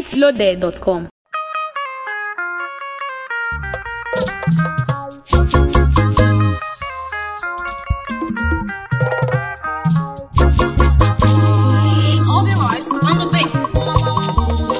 mintloaded.com. All the vibes on the beat.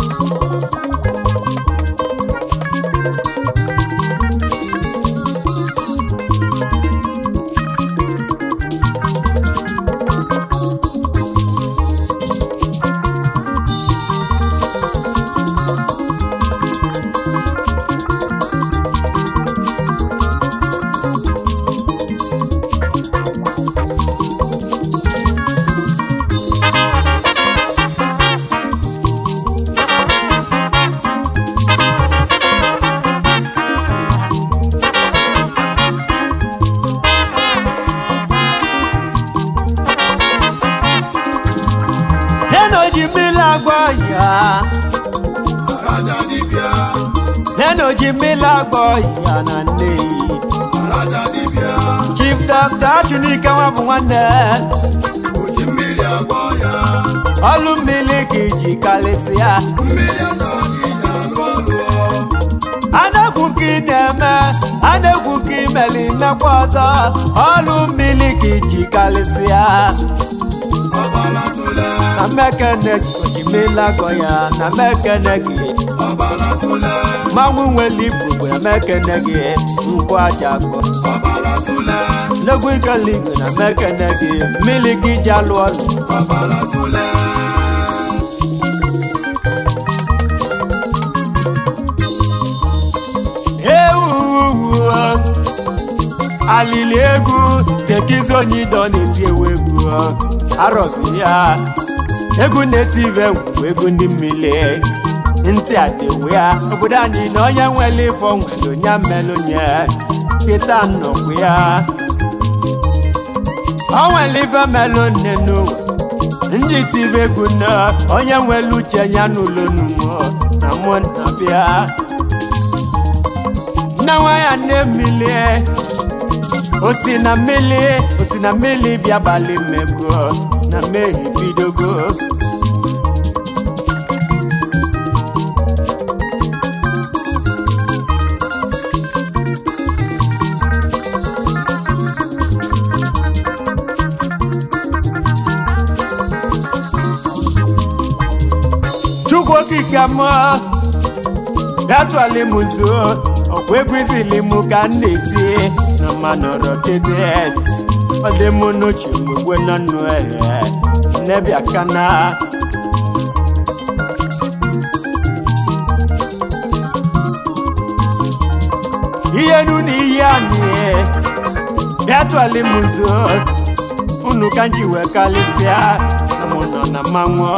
neno ji mmiri agwọ ya Raja dibịa, neno ji mmiri agwọ ya na nneyi raja dibịa, chief dọkta chunike nwa bụ nwanne oji mmiri agwọ ya, ọlụ mmiri ka iji karịsịa mmiri asa gị na-alụ ọlụ. anegwu ka ị na-eme anegwu ka imeli mmekwa ọzọ ọlụ mmiri ka iji karịsịa Ọbala tụle, na mmekene oji mmiri agwọ ya na mmekene gị ọbala tụle, mmanwụ nwere ibu bụ emekene gị nkwụ aja akpọ ọbala tụle, Nnegwu ikele igwe na mekene gị mmiri gị ji alụ ọlụ ọbala tụle. ewu alili egwu tekizi onye idọ na-eti ewu egwu arọbi ya egwu na-eti ibe bụ egwu ndị mmiri ntị adịwu ya obodo anyị na onye nwere ifo nwere onye mmelụ nye kịta nnọkwu ya o nwere ife melụ nne n'ụwa ndị tibe egwu na onye nwere uche ya n'ụlọ numo na mụ na bịa nne nwa ya nne mmiri osi na mmiri osi na mmiri bịa balị mmego na mmehie bidogo chukwu okike mụọ bịatụala m nso ọkwa egwu izili mụ ka m na-eti na mmanọrọ tete ọ dị mụ n'oche mgbe nọ nnụ ehe nnebịa kana ihe nu na ihe anyị bịatụala m nso unu ka m ji wee kalịsịa na mụ nọ na mmanwụ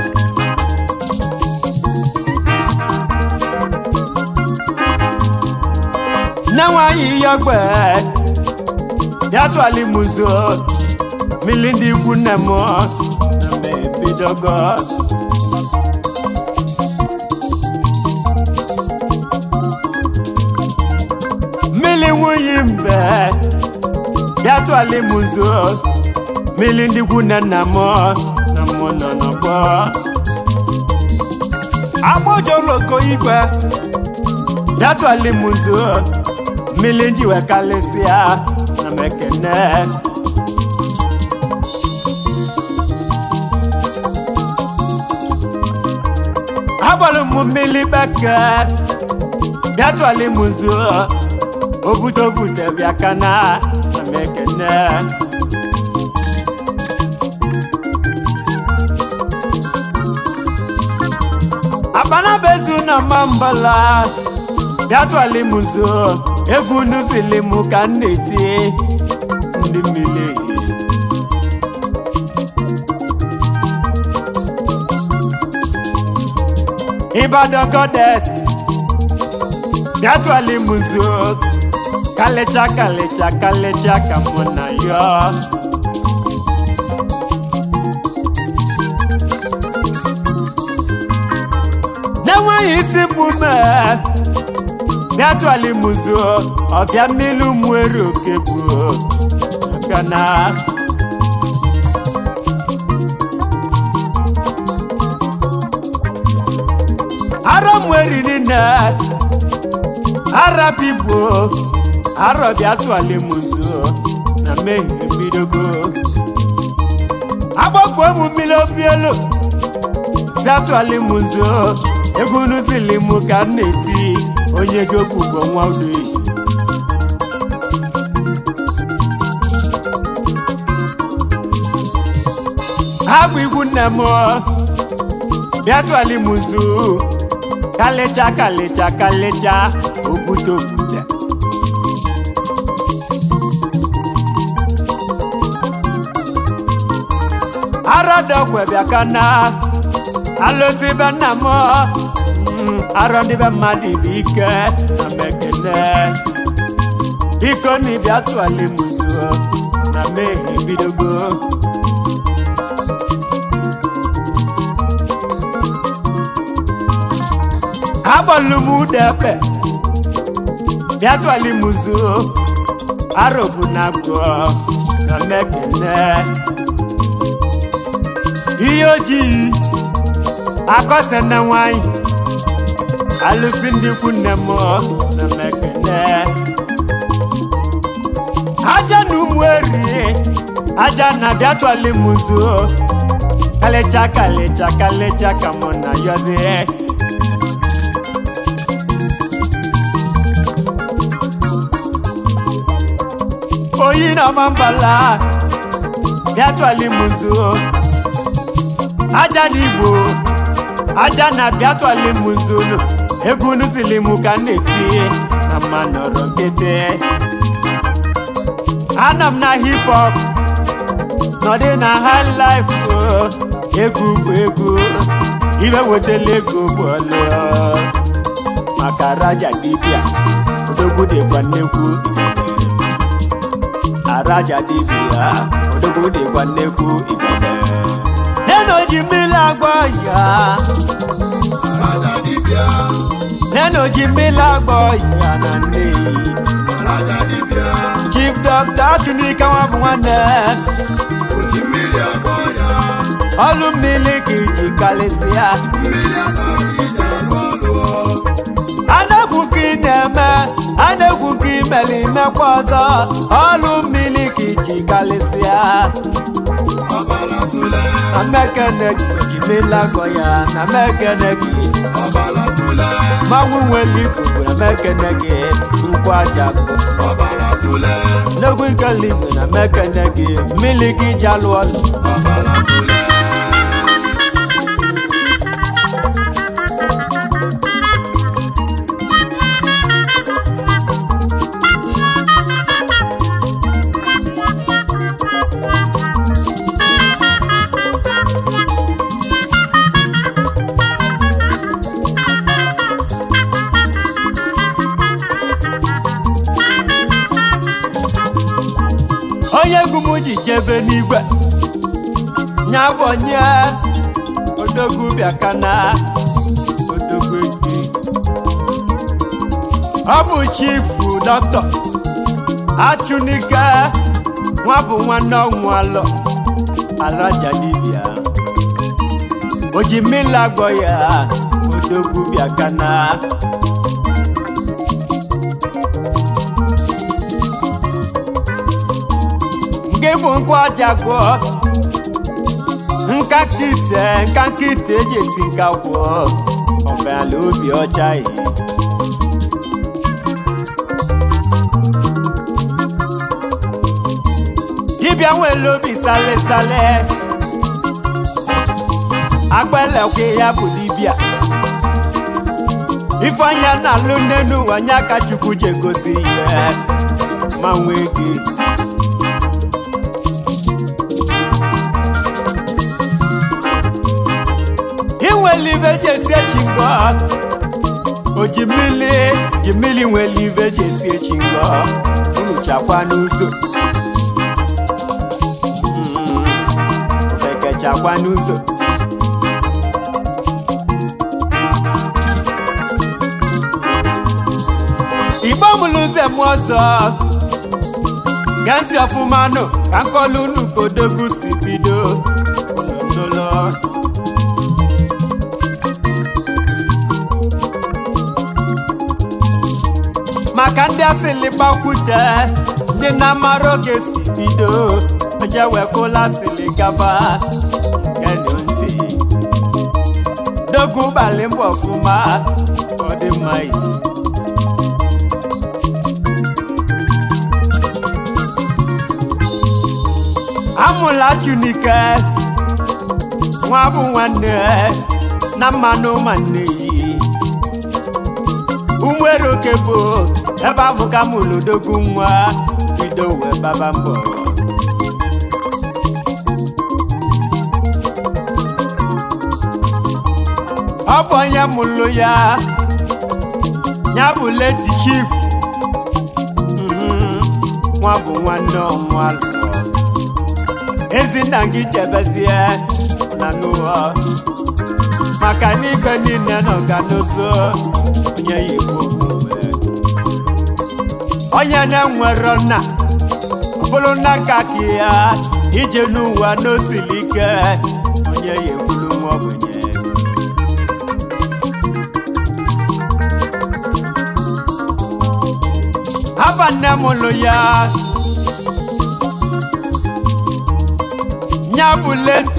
nne nwanyị ihe ogbe ya tụọla m nso mmiri ndị ikwu nne m na m ebidogo mmiri nwunye mbe ya tụọla m nso mmiri ndị ikwu nne nna m na m nọ n'ọgbọ agbojoloko igwe dátúwálé muzo mílíọ̀nù wẹ̀ kálẹ́síà nàmẹ́kẹ́nẹ́. abọ́lù mu mílí bẹ́kẹ́ dátúwálé muzo obutobutẹ bíakana nàmẹ́kẹ́nẹ́. abanabezu na mambala bịatụala m nso egwu nuzili m ka m na-eti ndị mmiri Ibadan goddess bịatụala m nso kalecha kalecha kalecha ka mụ na ya n'enweghị isi mmume bịatụala m nso ọbịa mmiri mwere oke bụ kana arọ mweri nine ara pipo arọ bịa tụọlị m nso na mmehie mbidogo agbapụ ụmụ mmiri obi elu si atụọlị m nso egwu nuzili m ka m na-eti onye gị okwu bụ nwa udoyi ha bụ igwu nne m bịa tụọlị m nso kalecha kalecha kalecha okwute okwute arọdọkwe bịa ka na alụsị be nna m mm, arọ ndị be mmadụ bụ ike na mekene biko na ịbịa tụọlị m nso na mmehie bidogo agbọlụ m udepe bịa tụọlị m nso arọbụ na agụ na mekene ihe ojii akọse na nwanyị alụsị ndị ikwu nne m na mekene aja na ụmụ eri aja na bịa tụọlị m nso kalecha kalecha kalecha ka mụ na yọzie oyi na mambala bịa tụọlị m nso aja n'igbo aja na bịa tụọlị m nso nụ egwu nuzili m ka m na-eti na mma nọrọ nkịtị anọ m na hip hop nọdị na high life o egwu bụ egwu ibe wetala ego bụ ọlụ maka raja dibịa odogwu dịkwa nnekwu igede araja dibịa odogwu dịkwa nnekwu igede neno ji mmiri agba ya Raja dibịa, neno ji mmiri agba ya na nneyi raja dibịa, chief dọkta atụnika nwa bụ nwanne oji mmiri agwọ ya, ọlụ mmiri ka iji kalịsịa mmiri asaghị iji alụ ọlụ. anegwu ka ị na-eme anegwu ka imeli imekwa ọzọ ọlụ mmiri ka iji kalịsịa Ọbara tụle, na mekene gị ji mmiri agọ ya na mekene gị ọbara tụle, mmanwụ nwere ikuku na mekene gị ugwu aja bụ ọbara tụle, n'egwu nkele igwe na mekene gị mmiri gị ji alụ ọlụ ọbara tụle. onye egwu m ji jebe n'igwe nya gbonye odogwu bịakana odogwu eji ọ bụ chifu dọkịta achụnike nwa bụ nwanne ọnwụ alọ alaja dibịa o ji mmiri agwọ ya odogwu bịakana nke bụ nkwa aja gwọ nka kite nka nkite eji esi nka gwọ ọbala obi ọcha yi dibịa nwere obi sale sale agbelekwe ya bụ dibịa ifeanya na-alụ nne n'ụwa nya ka chukwu ji egosi ihe ma nwee gị inwele ibe ji esi echi ngọ o ji mmiri ji mmiri nwere ibe ji esi echi ngọ unu chakwa n'ụzọ Mm, ofeke chakwa n'ụzọ igbo mụrụ nze m ọzọ gee ntị ọfụma nụ ka nkọlu unu ka odogwu si bido unu nụlọ maka ndị asịlị gbakwute ndị na-amara oge si bido onye wepụla asịlị gaba genu ntị dogu ụbalị mbọ ọfụma ọ dị mma iyi amụla chunike nwa bụ nwanne na mmanụ nwanne yi umwere oke bụ ebe ahụ ka mụlodogwu nwa bido wee baba mbọ ọ bụ onye mụlụ ya ya bụ leti chief Mhm. nwa bụ nwanne ọmụalụ ezinna gị jebezie na n'ụwa maka n'igwe niile nọ ga n'ozo onye ya ekwu okwu mgbe onye na-enwero nna ọ bụrụ na nka ka ya ije n'ụwa n'osili ike onye ya ekwuru nwa ogbenye haba nne m lụ ya nya bụ late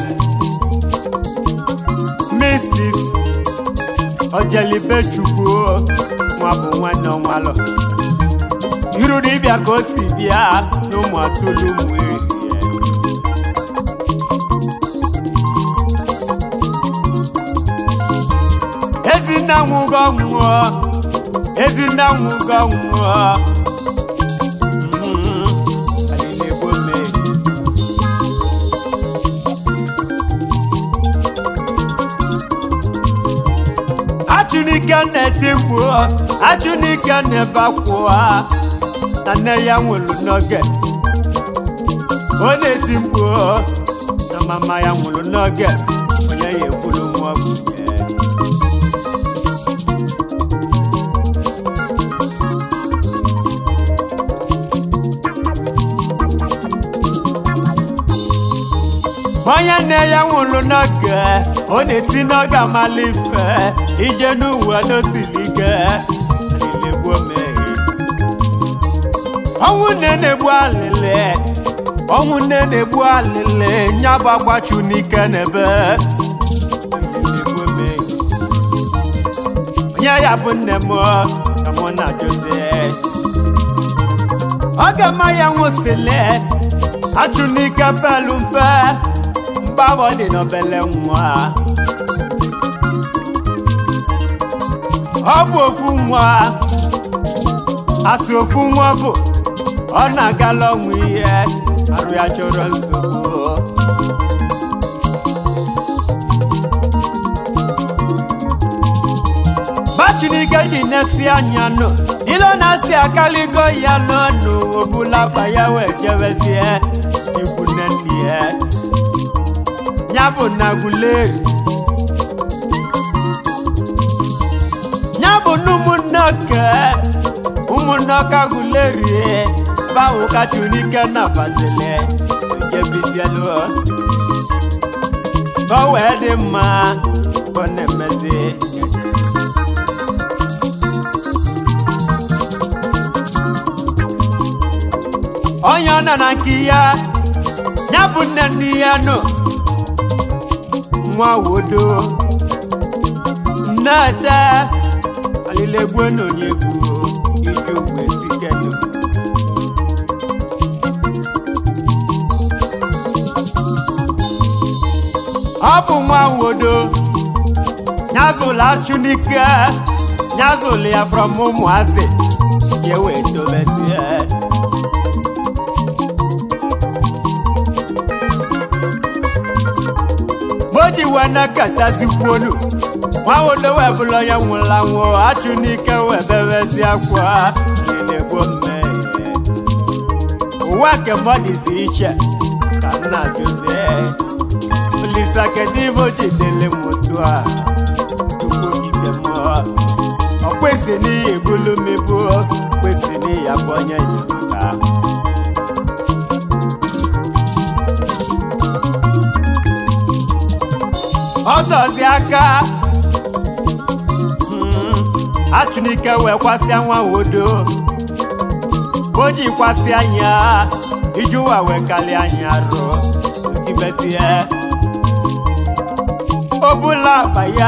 Mrs. Ojelibechukwu nwa bụ nwanne ọnwalọ iru dibịa ka o si bịa n'ụmụ atụlụ ụmụ erie ezinna nwụgo nwụọ ezinna nwụgo nwụọ Mhm. Anyị na-egbu mmehie. achụnike na-eti mkpu achụnike na-ebe akwụwa na nne ya nwụrụ n'oge ọ na-eti mkpu na mama ya nwụrụ n'oge onye ya ekwuru nwa ọgwụnye onye nne ya nwụrụ n'oge ọ na-esi n'oge amala ife ije n'ụwa n'osiri ike na-egbu omeghe ọnwụ nne na-egbu alịlị ọnwụ nne na-egbu alịlị nya bụ agbachu n'ike n'ebe na-egbu omeghe onye ya bụ nne m ka mụ na jose oge ma ya nwụsịlị achụ n'ike pelu mpe mgbaghọ dị n'obele nwa ọ bụ ofu nwa asị ofu nwa bụ ọ na-agala ọnwụ ihe arụ ya chọrọ nsogbu bachinike ji nesi anya nụ ilo na-asị akaligo ya n'ọnụ obulakpa ya wee jebezie ikwu nne nne ya ya bụ na guleri ya bụ na ụmụnne ke ụmụnne ka guleri bawo ka chunike na bazile ejebizielu ka o wee dị mma ka ọ na-emezi onye ọ nọ na nke ya ya bụ nne nne ya nọ nwa wodo nnete alilegbu n'onye bụ ike ugwu esikenu ọ bụ nwa wodo nyazụla chunike nyazụlụ ya from ụmụazị ya wee dobezie moji wee na-ekatazikwolu nwa wodo wee bụrụ onye nwụla nwụọ achụ n'ike wee bebezi akwa na-egbo mmehie ụwa nke mmadụ si iche ka nna jụzie olisa kedu ibe o jidele m otu a tupu ogige mmụọ ọ kwesị n'ihi ebulu mebu kwesị n'ihi abụ onye enyemaka ọtọzi aka Mm, achụnike wee kwasịa nwa wodo o jikwasị anya iji ụwa wee kalịa anya rụ otibesie o bula akpa ya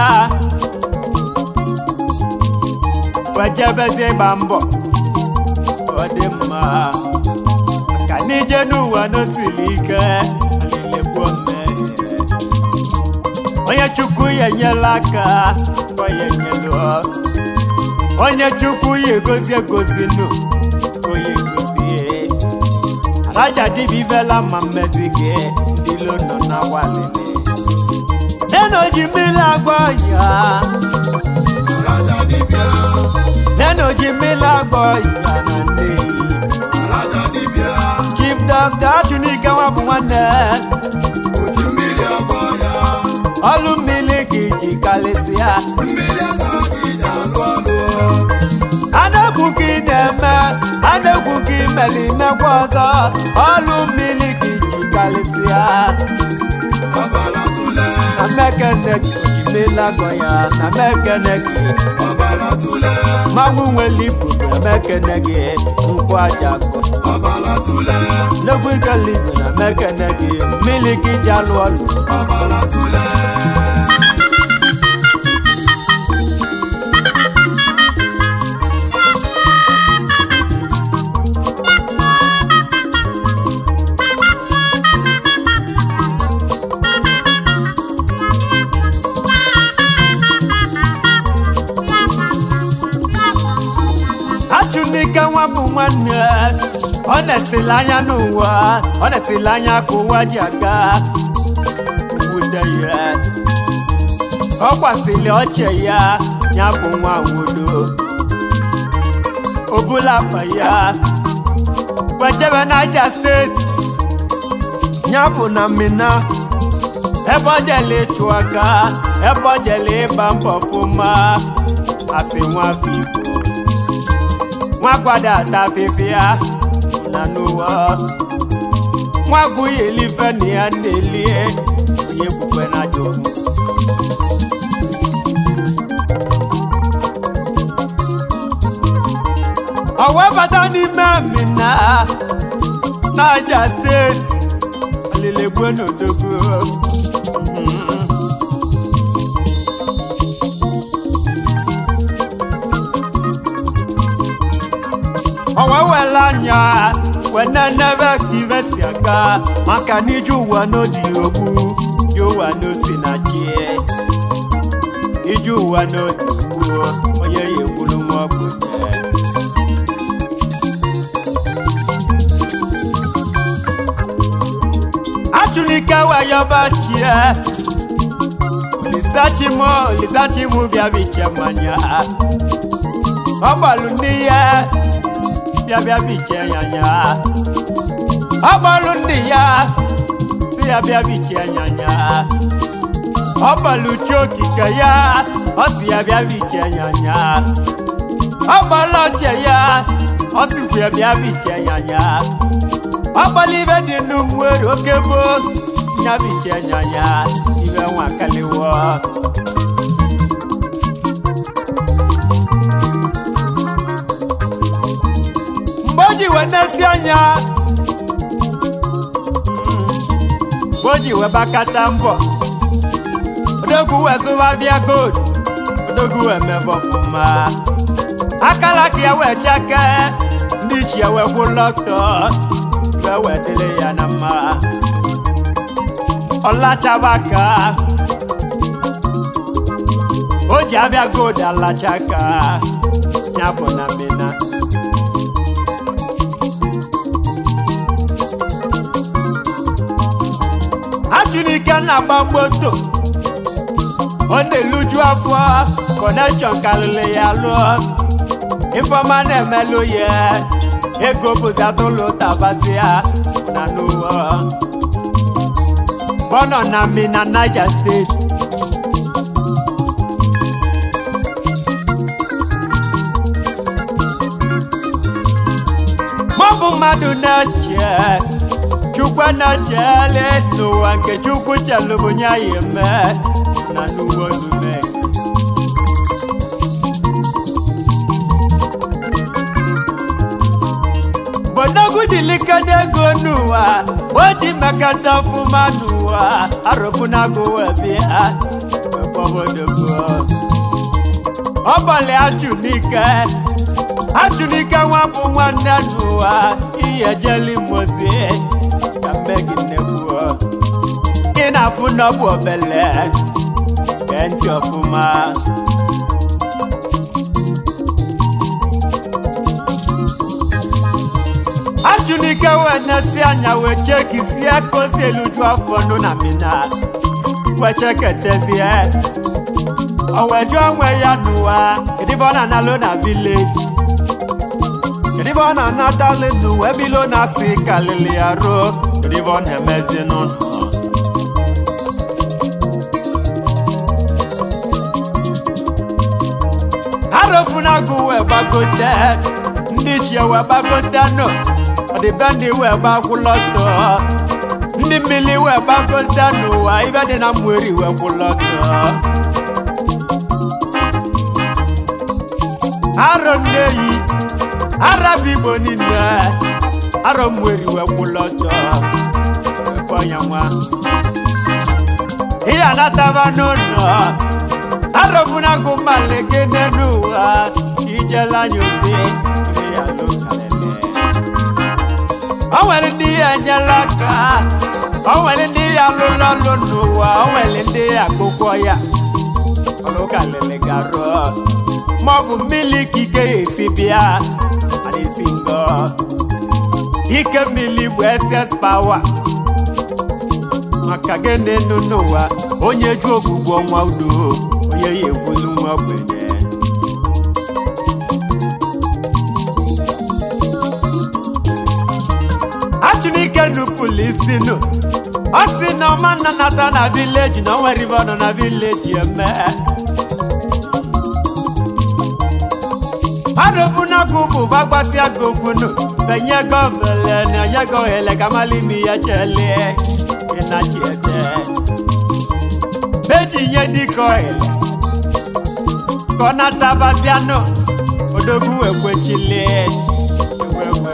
wee jebezie ịgba mbọ ọ dị mma ka n'ije n'ụwa n'osiri ike alịlegbuo mmehie onye chukwu ya enyela aka onye nyelu onye chukwu ya egozi egozi nụ onye egozie raja dibia ivela ma mmezi gị ndị ilo nọ na walele neno ji mmiri agba ya Raja dibịa, neno ji mmiri agba ya na nneyi raja dibịa, chief dọkta achụnike nwa bụ nwanne oji mmiri agba ya, ọlụ mmiri ka iji kalịsịa mmiri asa ka iji alụ ọlụ. anegwu gị na-eme anegwu gị mere imekwa ọzọ ọlụ mmiri ka iji kalịsịa Ọbara tụle, na mekene gị ojimelagọ ya na mekene gị ọbara tụle, mmanwụ nwere ibu na mekene gị nkwụ aja kọ ọbara tụle, nnegwu ikelibe na mekene gị mmiri ka iji alụ ọlụ ọbara tụle. achụnike nwa bụ nwanne ọ na-esili anya n'ụwa ọ na-esili anya ka ụwa ji aga wude ya ọ kwasịrị ọchị ya ya bụ nwa wodo obula akpa ya wejebe naija steeti ya bụ na mina ebe ọ jele ịchụ aka ebe ọ jele ịgba mbọ fụma asị nwa afọ igbo nwa gwada ata afịfịa na n'ụwa nwa gụghị elife na ya na-elie onye kwukwe na jokwu ọ wee bata n'ime mina naija steeti alilegbuo n'odogwu ọwa were anya wene nebe ka ibe si aga maka na ije ụwa n'odi ogbu ije ụwa n'osi na chi ije ụwa n'odi gbuo onye ya egburu nwa ogbenye achụlike wayọbachie olisachimo olisachimu bịa biche mmanya ọ gbalụ ndị ya bịa bịa biche nyanya ọ gbalụ ndị ya bịa bịa biche nyanya ọ gbalụ chi okike ya ọ si ya bịa biche nyanya ọ gbalụ ọchị ya ọ sikwu ya bịa biche nyanya ọ gbalụ ibe dị n'ụmụere oke gboo ya biche nyanya ibe nwa kaliwo mgbe o ji wee nesi anya mgbe o ji wee bakata mbọ odogwu wee zụwa bịa gold odogwu wee mebe ọfụma akala ka ya wee cheke ndị ichi ya wee gwụ lọtọ wee wee dịrị ya na mma ọlachabaka o ji abịa gold alachaka ya bụ na mina achụnike na-agba moto ọ na-eluju afọ kọnekshọn karịrị ya lụọ ifeọma na-emelụ ya ego bụzi atụlụ tabasị ya na n'ụwa bọnọ na mi na naija steeti maọbụ mmadụ na-eche chukwu na-echele n'ụwa nke chukwu chelụbụ nye ya eme na n'ụwa ozume jilikede ego n'ụwa o ji mekata ọfụma n'ụwa arụbụnago webịa wekpọbodogo ọbọlị achụnike achụnike nwa bụ nwanne n'ụwa ihe jeli mozi ka mmegi nnekwu ị na-afụ n'ọbụ obele gee ntị ọfụma achụnike wee nesi anya wee chekizie kozi eluju afọ nụ na mina wee cheketezie o wee jụọ onwe ya n'ụwa kedu ibe ọ na-analụ na vileji kedu ibe ọ na-anatalị n'ụwa ebe ilo na-asị kalili ya ruo kedu ibe ọ na-emezi n'ụlọ arụpụnagụ wee gbagote ndị chie wee gbagote nọ ọdịbendị wee gbakwụlọtọ ndị mmiri wee gbagote n'ụwa ibe dị na mweri wee kwụlọtọ arọ nneyi arabụ igbo niile arọ mweri wee kwụlọtọ onye nwa ihe anataba n'ụlọ arọbụnagụ maleke n'ụwa ijela anya ofe ime ya lokalele o nwere ndị ya enyela aka o nwere ndị ya alụla ọlụ n'ụwa o nwere ndị ya akụkọ ya ọlụkalele garụ ma ọ bụ mmiri ka ike ya esi bịa mana esi ngọ ike mmiri bụ ss power maka gịnị nụ n'ụwa onye ju ogbugbo ọnwa udo onye ya ekwulu nwa ogbenye achụnike nupụlụ isi nụ ọ sị na ọma nna nata na vileji na o nwere ibe ọ nọ na vileji eme adụbunagụ bụ bagbasịa gokwunu benye gọvele na onye gọhele ka malimi ya chelie ịnachiete beji nye dike ọhịla ka ọ natabazianụ odogwu ekwechili ewewe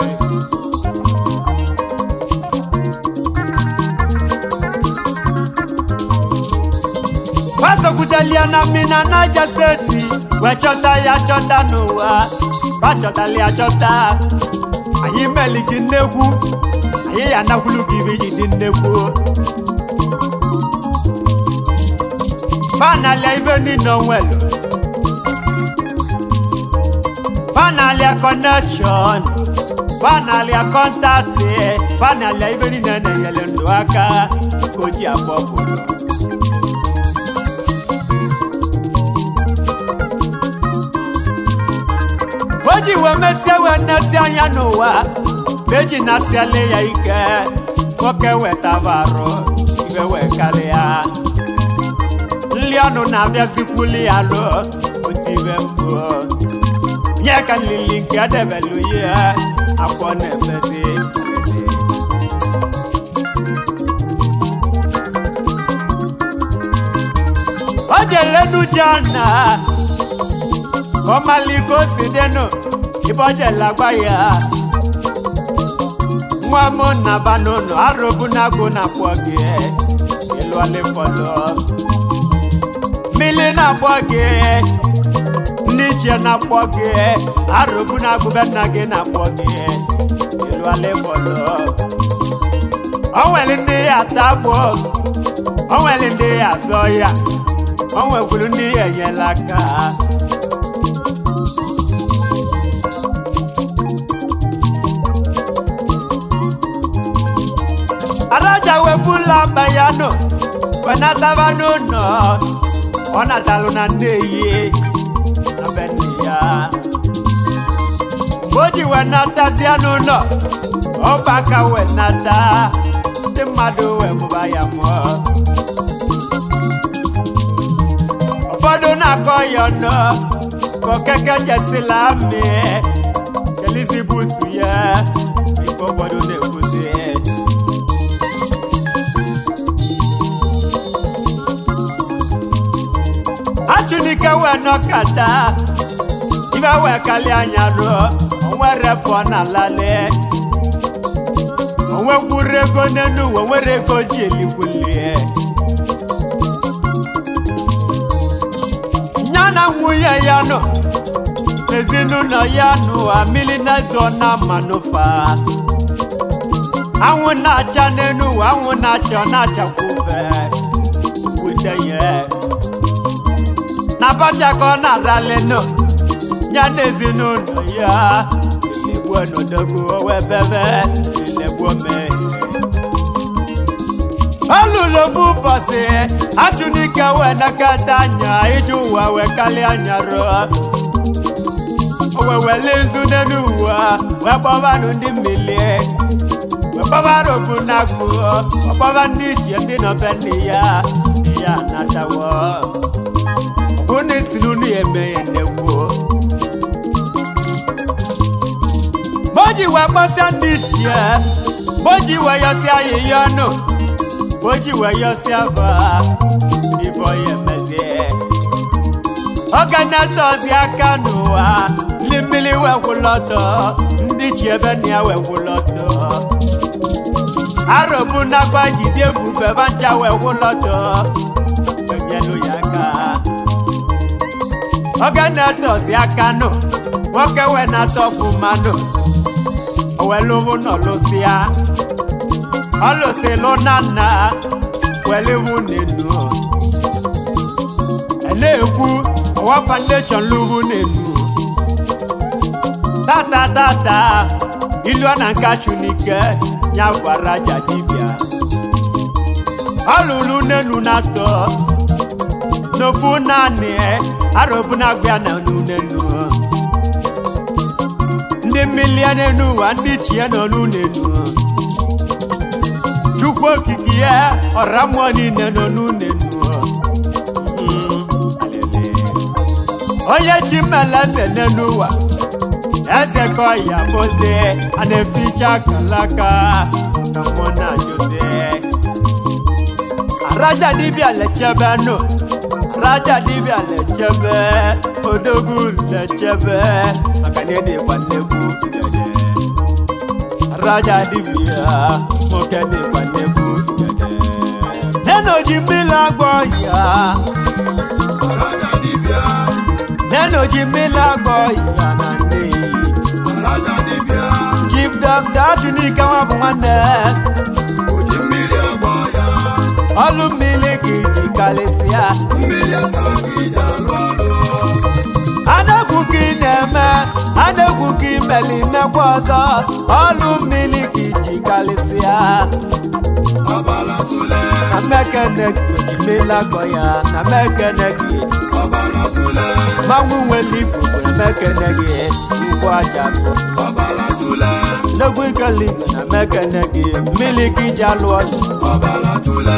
gbasokwutelie na mmina naija steeti wee chọta ya chọta n'ụwa gbachọtali ya chọta anyị meli gị nnekwu anyị ya anakwulu gị ibe ji dị nnekwu banalia ibe niile onwelu banalia connection banalia kọntaktị banalia ibe niile na-enyere ndụ aka ka o ji akpọpụrụ o ji wee mesie wee nnesie anya n'ụwa ka eji nasiele ya ike nwoke wetabarụ ibe wee karịa nli ọnụ na-abịazikwuli ya lụ otu ibe mbụ nye ka nlili nke edebelu ya akwọ na-emezi o jelenu jana kọmaliko si denu ibọjelagba ya nwa m naba n'ụlọ arụbụ na-agụ na kpọ gị ịlụ alịfọlọ mmiri na-akpọ gị ndị ichie na-akpọ gị arụbụ na-agụbe nna gị na-akpọ gị ịlụ alịfọlọ o nwere ndị ya ata agbụ o nwere ndị ya azọ ya o nwekwuru ndị ya enyela aka adájà wepụla mba ya nọ wenataba n'ụlọ ọ natalụ na nneyi na be nne ya mgbe o ji wenatazia n'ụlọ ọbaka wenata ndị mmadụ wee mụba ya mụọ ụfọdụ na-akọ ya ọnụ ka okeke jesila amị kelizi butu ya ife ụfọdụ na-ekwuzi achụnike wee nọkata ibe wee kali anya ruo onwere pụọ na lali onwekwuru ego n'elu ụwa nwere ego ji elikwulie ya na nwunye ya nọ ezinụlọ ya n'ụwa mmiri na-ezo na manụfa anwụ na-acha n'elu ụwa anwụ na-acha ọ na-achakwube wudeye na abacha ka ọ na-arali nọ ya na ezinụlọ ya ilegbuo n'odogwu owebebe ilegbuo mee olulu ofu ụbọchị achụnike wee nakata anya ije ụwa wee kalịa anya rụọ o wee wele nzu n'elu ụwa wee kpọbanụ ndị mmili wee kpọbara obu na agụ ọkpọba ndị ichie ndị nọbe nne ya ya natawo bụ na isiri unu ya eme ya nnekwu moji wee kpọsịa ndị ichie moji wee yọsịa ahịhịa ọnụ moji wee yọsịa fa ibo ya emezie oge na-etozi aka n'ụwa ndị mmiri wee gwụlọtọ ndị chi ebe na ya wee gwụlọtọ arọbụ nakwa jide ebube bancha wee gwụlọtọ enyelu ya aka oge na-etozi aka nụ nwoke wee na-atọpụ mmanụ owelụvụ nọlụsịa ọlụsịlụ na nna welivu n'enu na-ekwu ọwa foundation lụrụ n'enu tata tata ilu na nka chunike ya gwara aja dibịa ọ lụrụ n'enu na-atọ n'ofu naanị arọbụ na-agba na n'enu ndị mmili n'enu ụwa ndị chie nọ n'enu chukwu okike ya ọra mmụọ niile nọ n'unu onye chi mmele eze n'elu ụwa eze ka ọya boze a na-eficha kalaka ka mụ na jose araja dibịa lechebe nụ araja dibịa lechebe odogwu lechebe maka na ịdịkwa nnekwu dede araja dibịa nwoke dịkwa nnekwu dede neno ji mmiri agwọ ya Raja dibịa, neno ji mmiri agwọ ya na nneyi raja dibịa, chief dọkta chunike nwa bụ nwanne oji mmiri agba ya, ọlụ mmiri ka iji karịsịa mmiri asa ka iji alụ ọlụ. adegwu ka ị na-eme adegwu ka imeli mekwa ọzọ ọlụ mmiri ka iji karịsịa Ọbara tụle, na mekene gị oji mmiri agwọ ya na mekene gị ọbara tụle, mmanwụ nwere ibu bụ mekene gị ugwu aja bụ ọbara tụle, n'egwu ikele igwe na mekene gị mmiri ka iji alụ ọlụ ọbara tụle.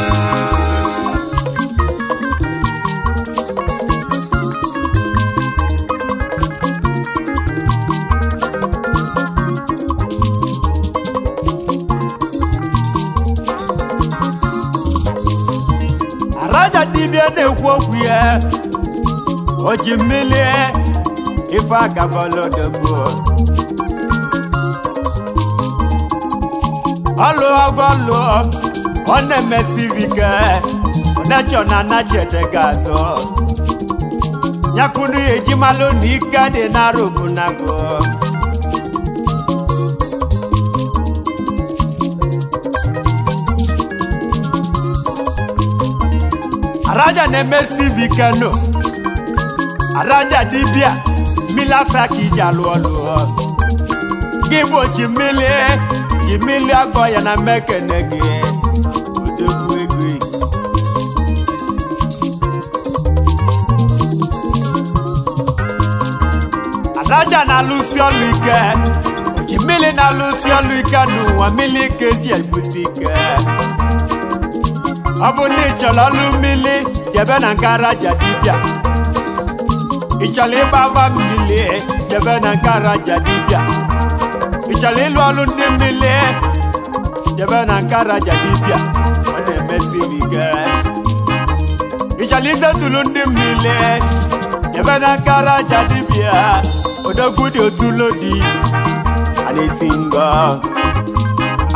araja dibịa na-ekwu okwu ya o ji mmiri ife agabọlodogbo ọlụ ọgọlụ ọ na-emesiri ike ọ na-echọ na anachete ga-azụ nyakunu ya ejimalụ na ike dị n'arụbụnago araja na-emesi ike nụ araja dibịa mmiri asa ka iji alụ ọlụ gị gbochi mmiri ji mmiri agọ ya na mmekene gị odogwu ego araja na-alụsi ọlụ ike ji mmiri na-alụsi ọlụ ike n'ụwa mmiri ike si ebute ike ọ bụ na ị chọrọ ọlụ mmiri jebe na nke araja dibịa ị chọrọ ịgba ava mmiri jebe na nke araja dibịa ị chọrọ ịlụ ọlụ ndị mmiri jebe na nke araja dibịa ọ na-emesi gị ike ị chọrọ isetulu ndị mmiri jebe na nke araja dibịa odogwu dị otulo dị a na-esi ngọ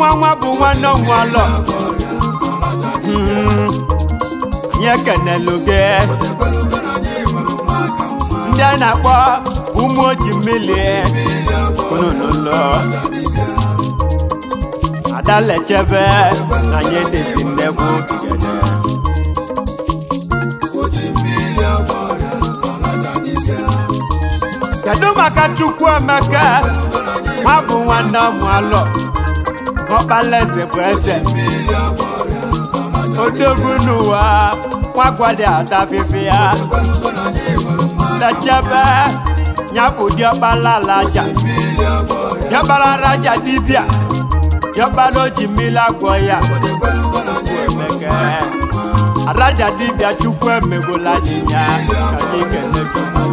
nwa nwa bụ nwanne nwalọ nye kenelu gị ndị a na-akpọ ụmụ oji mmiri unu n'ụlọ adalechebe na nye desi nnekwu igede kedu maka chukwu emeka nwa bụ nwanne ọmụalọ ọkpalaeze bụ eze odogwu n'ụwa nwagwadi adafifi ya lechebe nyabụ diọkpala alaja diọkpala raja dibịa diọkpala oji mmiri agwọ ya emeke araja dibịa chukwu emegbola nyịnya ka anyị kene chukwu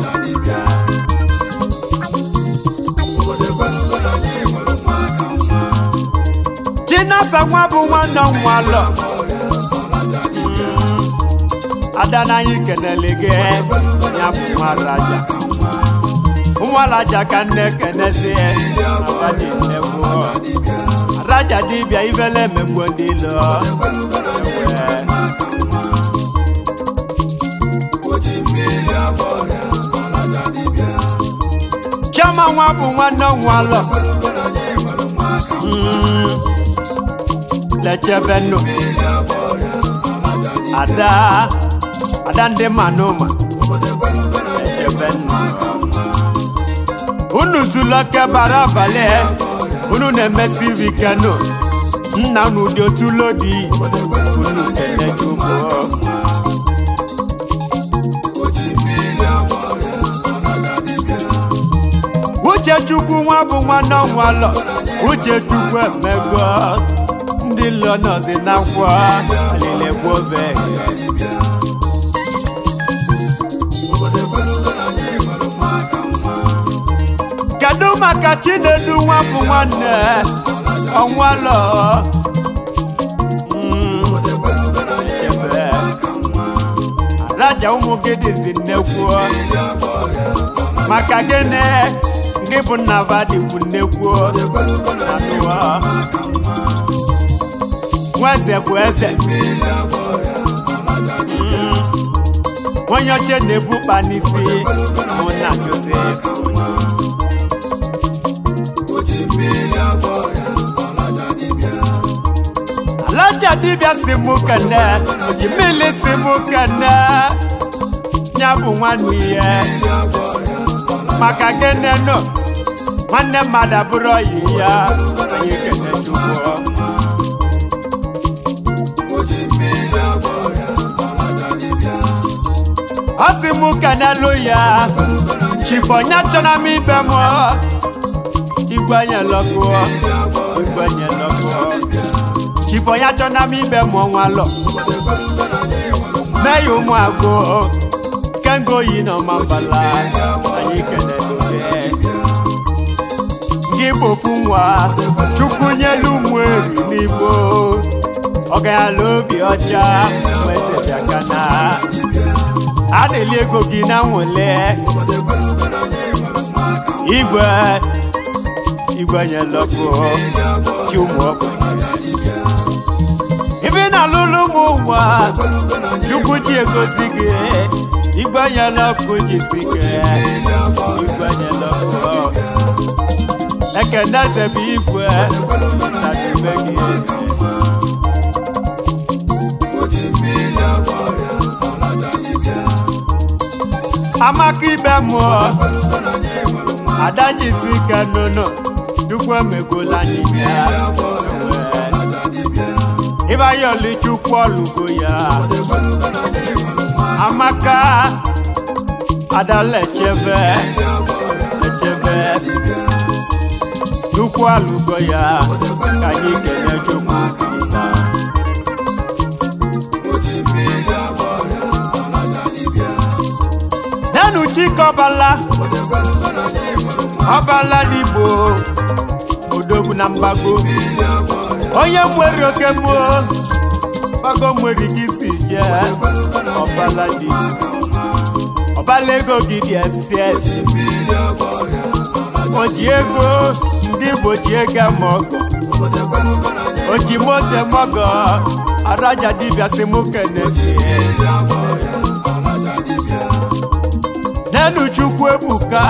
chinasa nwa bụ nwanne nwalọ ada n'anyị kenele gị ya bụ nwa raja nwa raja ka nne kenezi abadi nnekwu raja dibịa ibele emegbu ndị ilo ewe chioma nwa bụ nwanne nwalọ lechebenu ada ada ndị manụma lechebenu unu zuloke bara abalị unu na-emesi vikenu nna unu dị otulodi unu kenechukwu uchechukwu nwa bụ nwanne ọnwalọ uchechukwu emego ndị lọ nọzi n'akwa alilegwobe kedu maka chinedu nwa bụ nwanne ọnwalọ Mm, echebe. raja ụmụ gị dịzi nnekwu maka gịnị gị bụ nna vadikwu nnekwu anụwa nwaeze bụ eze Mm. onye oche na-ebukpa n'isi mụ na josef alaja dibịa si mụ kene ojimili si mụ kene ya bụ nwanne ya maka gịnị nọ nwanne mmadụ abụrụ ọyị ya anyị kene chukwu ọ sị mụ kenelu ya chifonya chọna m ibe m igwe nye lọkụ igwe nye lọkụ chifonya chọna m ibe m nwalọ mee ya ụmụ agụ kengo yi nọ ma mbala anyị kenelu gị gị bofu nwa chukwu nyelu ụmụ eri n'igbo ọganyala obi ọcha nwezebịakana a na-eli ego gị na nwole igwe igwe nyelọkụ chi ụmụ ogbenye ibe na-alụlụ ụmụ ụwa chukwu ji egosi gị igwe nyelọkụ jisi gị igwe nyelọkụ ekene zebe igwe sadebe gị amaka ibe mụọ adajisi ike n'ụlọ chukwu emegola n'ime ya ịbayọli chukwu ọlụgo ya amaka adalechebe echebe chukwu alụgo ya ka anyị kene chukwu kirisa nenu chike ọbala ọbala n'igbo odogwu na mgbago onye nwere oke mmụọ gbago nwere ike isi je ọbala dị ọbala ego gị dị esi esi o ji ego ndị igbo ji ego ama ọgọ ojimote mọgọ araja dibịa si mụ kene gị nenu chukwu ebuka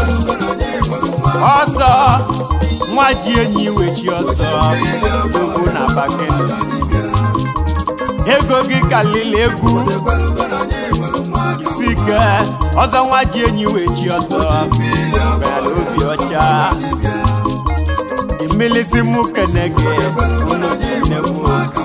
ọsọ nwa ji enyi wechi ọsọ ugwu na bakene ego gị kalili egwu isike ọzọ nwa ji enyi wechi ọsọ bịara obi ọcha imilisi mụ kene gị unu dị nnekwu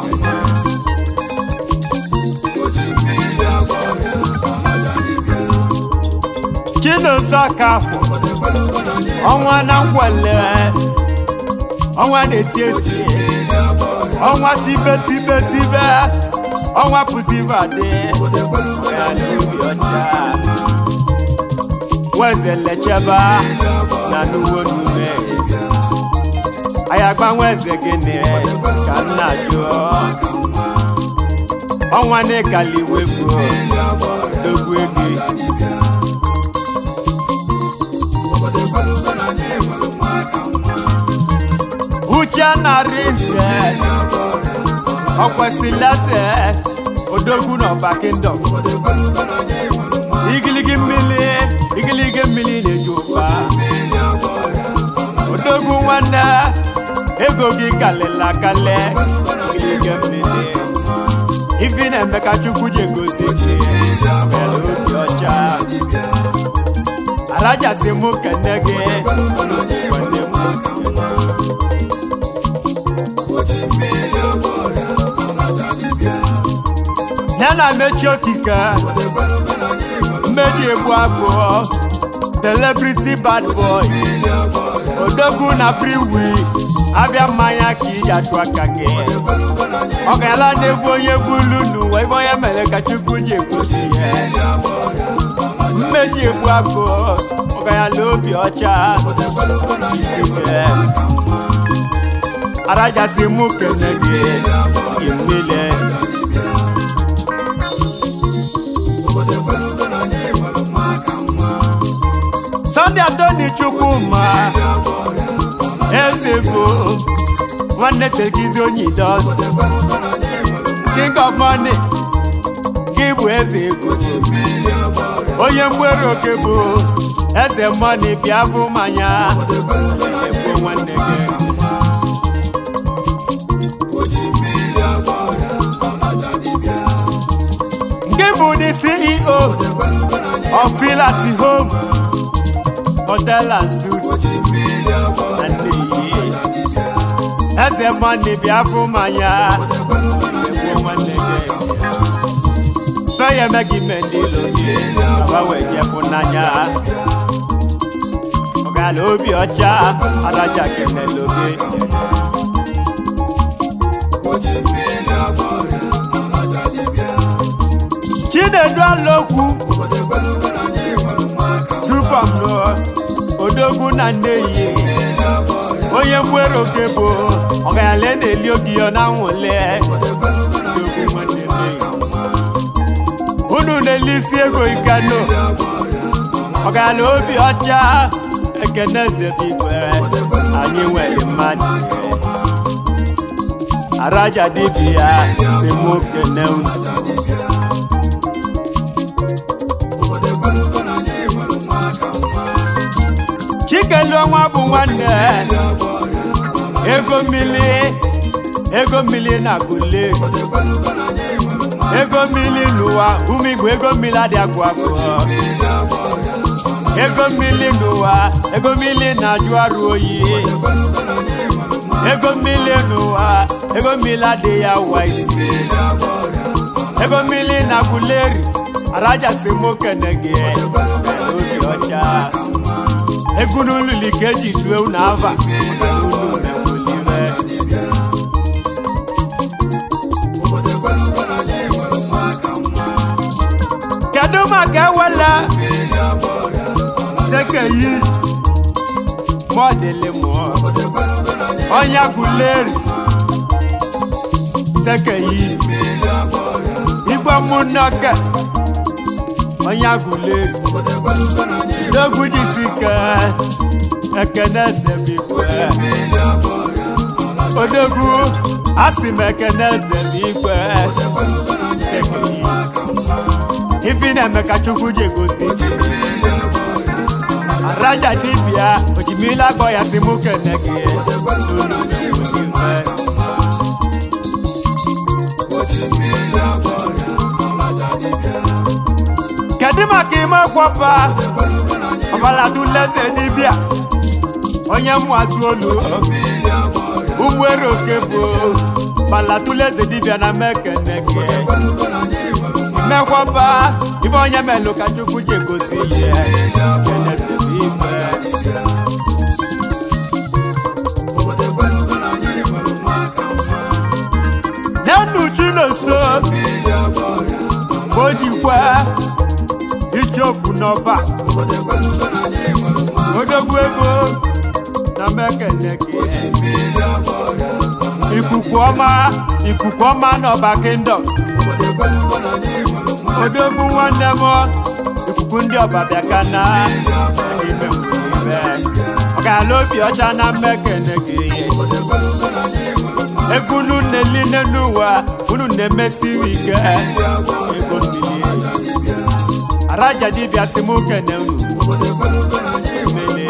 chinonso kafọ ọnwa na ngwele ọnwa na-eti eti ọnwa tibe tibe tibe ọnwa pụtibe adị ya na obi ọcha weze lecheba na n'uwe n'ume ayagba nweze gịnị ka m na-ajụ ọnwa na-ekali wegbu dogbu ego uche narị nze ọkwesịlese odogwu n'ọba kingdom igiligi mmiri igiligi mmiri na-eji ụba odogwu nwanne ego gị kalịla kalị igiligi mmiri ifi na-eme ka chukwu ji egozi gị mere obi ọcha arajasi mụ kene gị unu dịkwa nnekwu ya na mechi okike mmeji egbu abụọ celebrity bad boy odogwu na priwi abịa mmanya ka iji achụ aka gị ọ ga-ala na-egbu onye bulu n'ụwa ebe onye mere ka chukwu ji egosi ihe mmeji egbu abụọ ọ ga-ala obi ọcha isi gị arajasi mụ kene gị gị mmile Sunday Atoni Chukwuma Ezego nwanne Segizi Onyidos King of Money gị bụ eze ego onye mgbere oke bụ eze money bịa bụ mmanya egbo nwanne gị nke bụ the CEO of Filati Home Hotel and Suites na Nnewi eze mmanị bịa fụ mmanya egbuo nwanne gị fe ya eme gị ime ndị ilo gị aba wee jefụ n'anya ọgala obi ọcha adaja kenelo gị chinedu alokwu tupam nụọ odogwu na nneyi onye mwere oke bụ ọgayala na-eli oge ya na nwụle odogwu nwanne nneyi unu na-eli isi ego ikano ọgayala obi ọcha ekene zebigwe anyị nwere mmadụ araja dibịa si mụ kene unu chikelu ọnwa bụ nwanne ego mmili ego mmili na gule ego mmili n'ụwa ume igwe ego mmili adị agwụ agwụ ego mmili n'ụwa ego mmili na-ajụ arụ oyi ego mmili n'ụwa ego mmili adịghị awa isi ego mmili na guleri arajasi mokene gị obi ọcha egwu n'olulu ka eji tue unu ava maka na unu na-ewulire kedu maka ewela tekeyi mọdịlị mụọ ọnya guleri tekeyi igwe mụnọke ọnya guleri n'ogwu jisike ekene sebikwe odogwu asị m ekene eze n'igwe ifi na-eme ka chukwu ji egosi gị araja dibịa ojimila gbọ ya si mụ kene gị n'ụlọ ife kedu maka ime kwọpa ọbalatuleze dibịa onye mwatu olu ụgbọelu oke bụ balatuleze dibịa na mekene gị mekwọpa ife onye melụ ka chukwu ji egosi ihe kenezebe ife n'enu chinoso ka o jikwa icheokwu n'ọba odogwu ego na mekene gị ikuku ọma ikuku ọma n'ọba kingdom odogwu nwanne m ikuku ndị ọba bịa ka na ime ibe ọgala obi ọcha na mmekene gị ego unu na-eline n'ụwa unu na-emesiri ike ego mmiri araja dibịa si m kene unu mele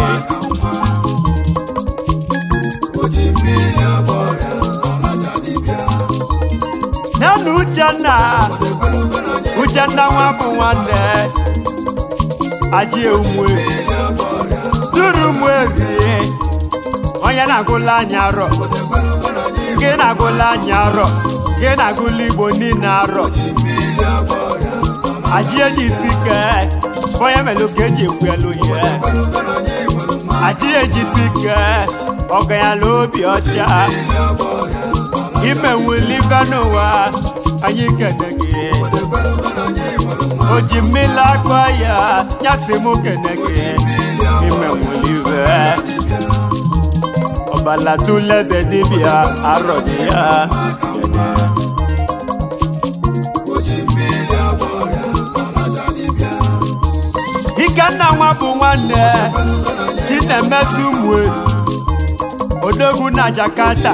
nana uchenna uchenna nwa bụ nwanne aji eumwe duru mwerie onye na-agụla anya arọ gị na-agụla anya arọ gị na-agụla igbo niile arọ aji eji isi ike onye melụ ka eji ekwu elu ihe aji eji isi ike ọganyala obi ọcha ime nwelive n'ụwa anyị kene gị o ji mmiri akpa ya nyasị m kene gị ime nwelive ọbalatuleze dibịa arọ dị ya kene ikenna nwa bụ nwanne chinemezu ụmụ odogwu na jakarta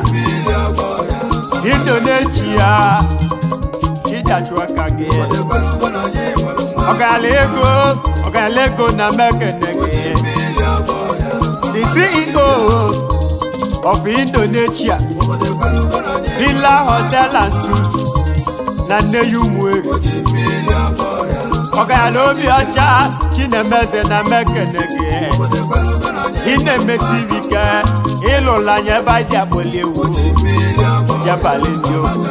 indonesia ịdachụ aka gị ọgala ego ọgala ego na mekene gị the ceo of indonesia villa hotel and suit na nneyi ụmụeri ọgala obi ọcha chinemeze na mekene gị ị na-emesiri ike ịlụla anya ebe anyị dị akpọli ewu jabali ndị ogwu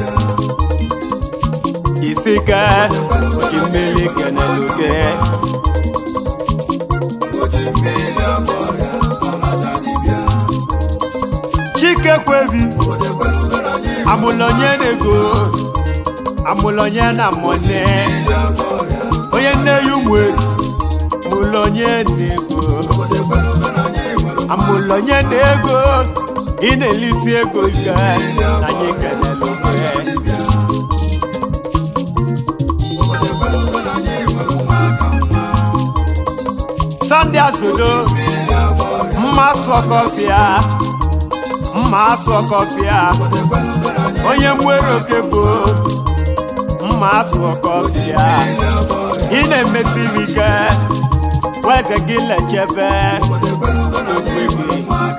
isi ke oji mmiri kenelu gị chike kwebi amụlonye na-ego amụlonye na mone onye nne ya ụmụ mụlonye na-ego amụlonye na-ego ị na-elisi ego ike anyị kelele oke sọnde azodo mma asụ ọkọfịa mma asụ ọkọfịa onye mwere oke bụ mma asụ ọkọfịa ị na-emesiri ike weze gị lechebe okwe gị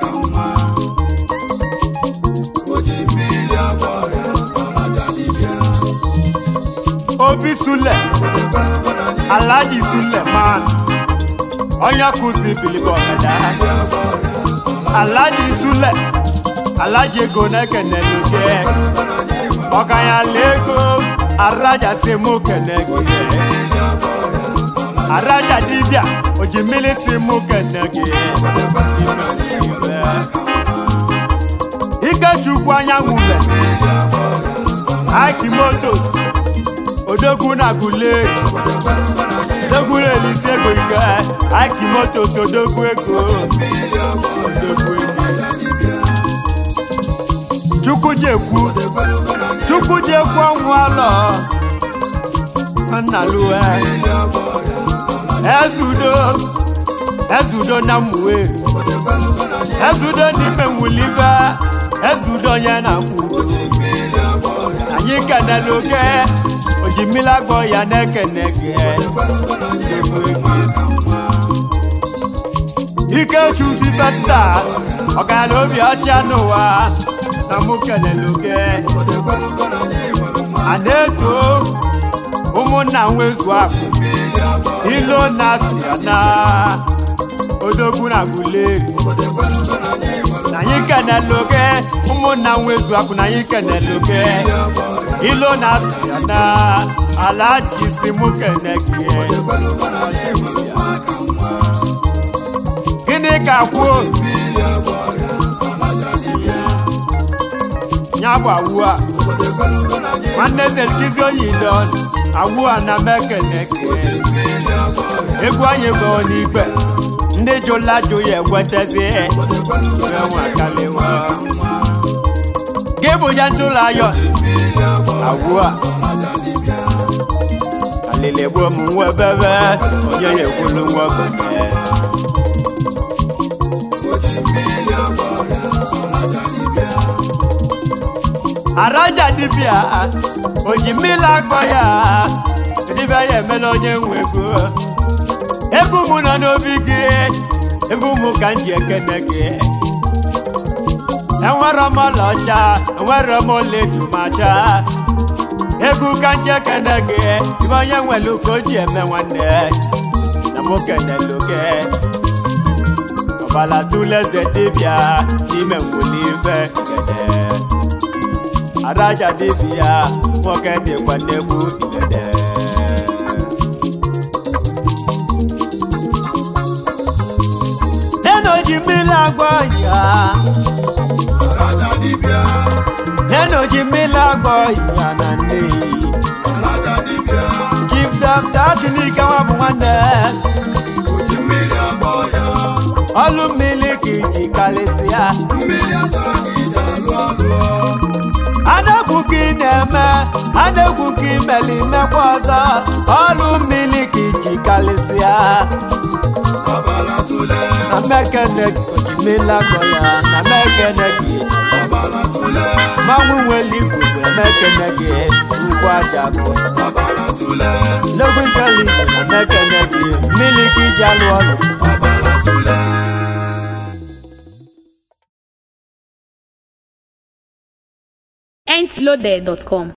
obi sule alaji sule man onye kụzi bilibọgada alaji sule alaji ego na-ekenelu gị ọkanyala ego araja si mụ kene gị araja dibịa oji mmiri si mụ kene gị ikechukwu anyanwụ mbe akimotos odogwu na gule odogwu na-elisi ego ike akimotos odogwu ego odogwu ego chukwu ji ekwu chukwu ji ekwu ọnwụ alọ nnaluwe ezudo ezudo na mmuwe ezudo n'ime nwulibe ezudo onye na-akwụ udo anyị kenela oke oji mmiri agbọ ya na-ekene gị ikechuzi festa ọgara obi ọcha n'ụwa na mụ kelele oke a na-eto ụmụnna nwezu akụ ilo na siana odogwu na guleri na anyị kenele oke ụmụnna nwezu akụ na anyị kenele oke ilo na siana ala jisi mụ kene gị gịnị ka kwuo ya bụ awu a nwanne zelkizi oyile awu a na mekeneke egwu anyị gụọ n'igwe ndị jụla jụ ya ekwetezi enwekalịwa gị bụ ya ntụlọ ayọ awu a alili gbuo m nwa bebe onye ya ekwulu nwa ogbenye araja dibịa oji mmiri akpọ ya dibịa ya emela onye nwe ego ebe ụmụ nọ n'obi gị ebe ụmụ ka m ji ekene gị enwere m ọlaọcha enwere m oledumacha egwu ka m ji ekene gị ibe onye nwere ka o ji eme nwanne na mụ kenelu gị ọbala tuleze dibịa n'ime nwulife gede adaja dibịa nwoke dịkwa nnegbu igede neno ji mmiri agwọ ya neno ji mmiri agwọ ya na nneyi chief dọkta tinike nwa bụ nwanne ọlụ mmiri ka iji karịsịa adegwu ka ị na-eme adegwu ka imeli mmekwa ọzọ ọlụ mmiri ka iji karịsịa na mekene ojimela gọ ya na mekene gị mmanwụ nwere igwu bụ emekene gị ugwu aja bụ n'ogwu nkeli na mekene gị mmiri ka iji alụ ọlụ entloaded.com